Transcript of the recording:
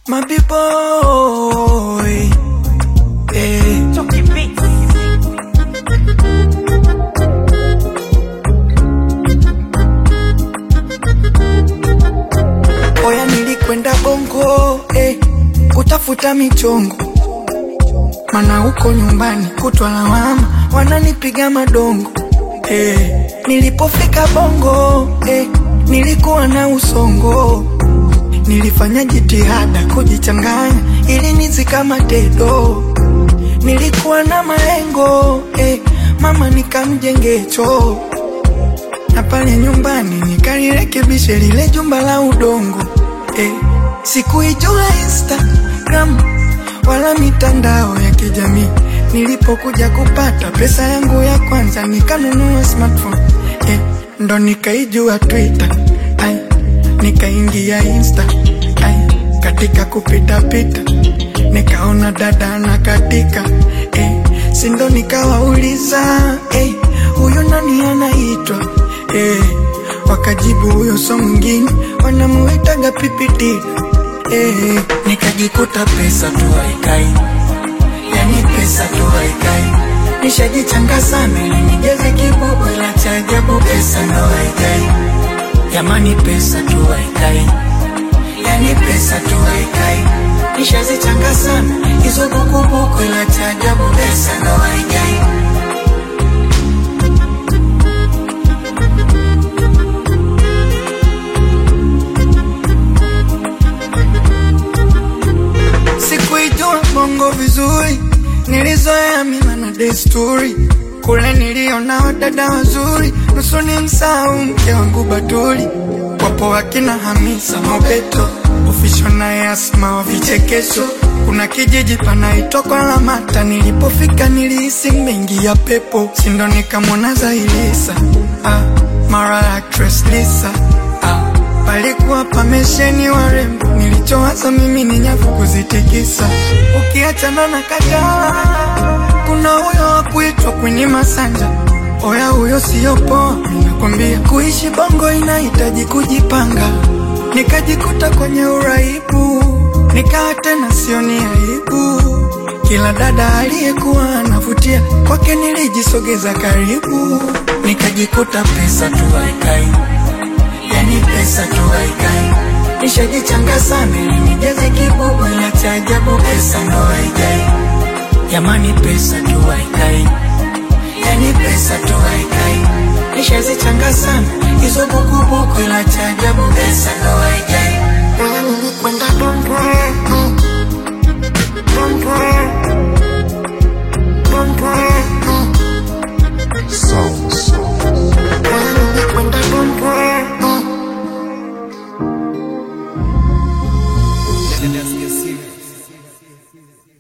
My boy. Eh. Chucky Beats. Oya nilikwenda bongo eh, kutafuta michongo, mana huko nyumbani kutwa lawama, wananipiga madongo eh. Nilipofika bongo eh, nilikuwa na usongo, nilifanya jitihada kujichanganya ili nizikamate do. Nilikuwa na malengo eh, mama nikamjenge choo na pale nyumbani nikalirekebishe lile jumba la udongo eh. Sikuijua Instagram wala mitandao ya kijamii. Nilipokuja kupata pesa yangu ya kwanza nikanunua smartphone eh. Ndo nikaijua Twitter ay, nikaingia Insta ay, katika kupita pita nikaona dada na katika eh, sindo nikawauliza eh, huyu nani anaitwa eh, wakajibu huyo so mwingine wanamuitaga pipiti eh, nikajikuta pesa tu haikai, yani pesa tu haikai, nishajichanga sana ili nijaze kibubu, ila cha ajabu pesa ndo haikai, jamani pesa tu haikai, yani pesa tu haikai, nishazichanga sana hizo bukubuku, ila cha ajabu pesa ndo haikai. Sikuijua bongo vizuri, nilizoea mila na desturi. Kule niliona wadada wazuri, nusu ni msahau mke wangu Batuli. Wapo wakina Hamisa Mobeto, Ofisho naye Asma wa vichekesho. Kuna kijiji panaitwa kwa Lamata, nilipofika nilihisi mengi ya pepo, sindo nikamwona Zailisa ah, mara actress Lisa ah, palikuwa pamesheni warembo, nilichowaza mimi ni nyavu kuzitikisa. Ukiachana na Kajala, kuna huyo wa kuitwa Queen Masanja. Oya, huyo siyo poa, ninakwambia. Kuishi bongo inahitaji kujipanga, nikajikuta kwenye uraibu, nikawa tena sioni aibu. Kila dada aliyekuwa anavutia kwake nilijisogeza karibu, nikajikuta pesa tu haikai yani pesa tu haikai, nishajichanga sana ili nijaze kibubu, ila cha ajabu pesa ndo haikai, jamani pesa tu haikai, yani pesa tu haikai, nishazichanga sana hizo bukubuku, ila cha ajabu pesa ndo haikai. Oya nilikwenda bongo mm, bongo bongo mm, Sounds. oya nilikwenda bongo mm. Let's get serious.